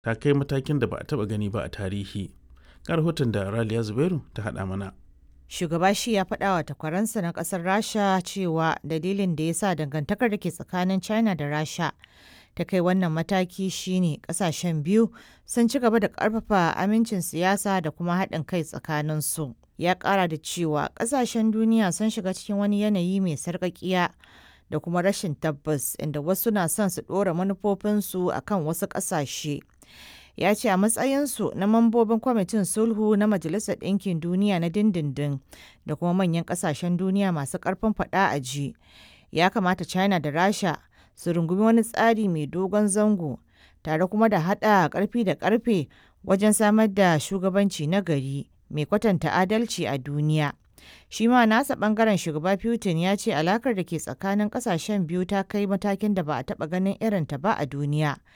ta kai matakin da ba a taɓa gani ba a tarihi. Ga rahoton da Raliya Zubairu ta haɗa mana. Shugaba shi ya faɗa wa takwaransa na ƙasar Rasha cewa dalilin da ya sa dangantakar da ke tsakanin China da Rasha ta kai wannan mataki shine ƙasashen biyu sun ci gaba da ƙarfafa amincin siyasa da kuma haɗin kai tsakaninsu. Ya ƙara da cewa ƙasashen duniya sun shiga cikin wani yanayi mai sarƙaƙiya da kuma rashin tabbas inda wasu na son su ɗora manufofinsu a kan wasu ƙasashe. ya ce a matsayinsu na mambobin kwamitin sulhu na majalisar ɗinkin duniya na dindindin da kuma manyan ƙasashen duniya masu ƙarfin faɗa a ji ya kamata china da rasha su rungumi wani tsari mai dogon zango tare kuma da haɗa ƙarfi da ƙarfe wajen samar da shugabanci na gari mai kwatanta adalci a duniya shi ma nasa bangaren shugaba putin ya ce alakar da ke tsakanin kasashen biyu ta kai matakin da ba a taba ganin irinta ba a duniya